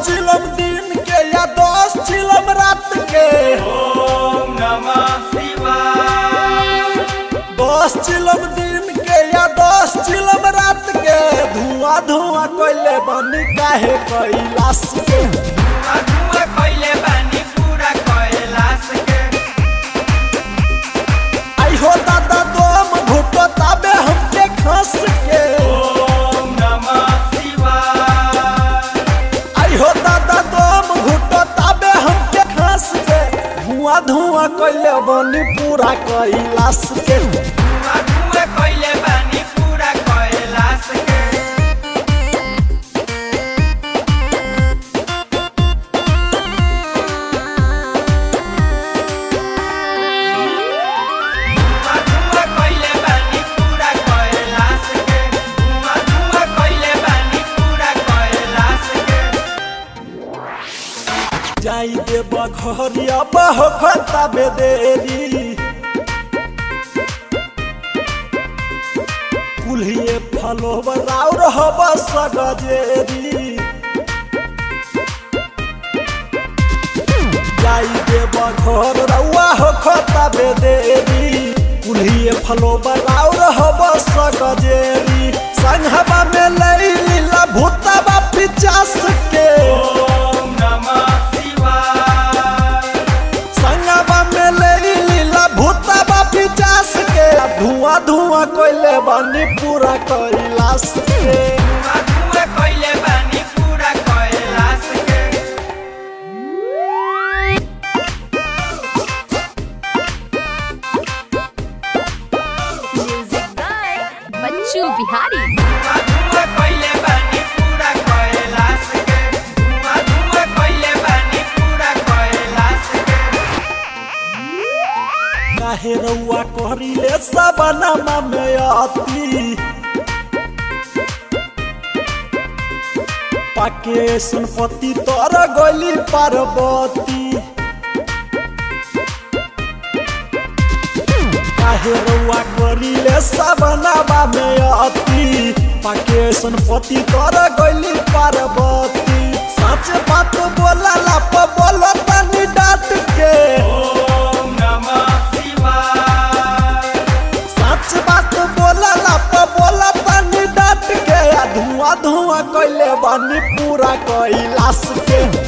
चिलम दिन के या दस चिलम रात के ओम नमः शिवाय दस चिलम दिन के या दस चिलम रात के धुआं धुआं कोइले बनी काहे कैलाश के धुआं धुआं कइले बानी पूरा कैलाश के आई हो दादा दम घुटो ताबे हमके खस के ओम नमः शिवाय आई हो दादा दम घुटो ताबे हमके खस के धुआं धुआं कोइले बनी पूरा कैलाश के धुआं धुआं कइले बानी पूरा कैलाश के धुआं धुआं कइले बानी पूरा कैलाश के धुआं धुआं कइले बानी पूरा कैलाश के जाई दे बघरिया बहखता बेदेरी कुल्हिए फलोवर राउर हब सगजेरी जाई दे बघर रउआ होखता बेदेरी कुल्हिए फलोवर राउर हब सगजेरी संघबा में लई लीला भूतबा पिचास के ओम नमः शिवाय संगवा में ले लीला भूतबा पिचास के धुआं धुआं कोइले बनी पूरा कैलाश के धुआं धुआं कइले बानी पूरा कैलाश के म्यूजिक बाय बच्चू बिहारी धुआं धुआं कइले बानी पूरा कैलाश के धुआं धुआं कइले बानी पूरा कैलाश के काहे रउआ कहरीले सबनमा में आती पाके सुनपति तर गली पार्वती काहे रउआ करीले सबनमा में आती पाके सुनपति तर गली पार्वती सच बात बोला लाप बोलो तनी डांट के ओम नमः शिवाय सच बात बोला लाप बोला तनी डांट के आ धुआं धुआं कैले बानी पूरा कैलाश के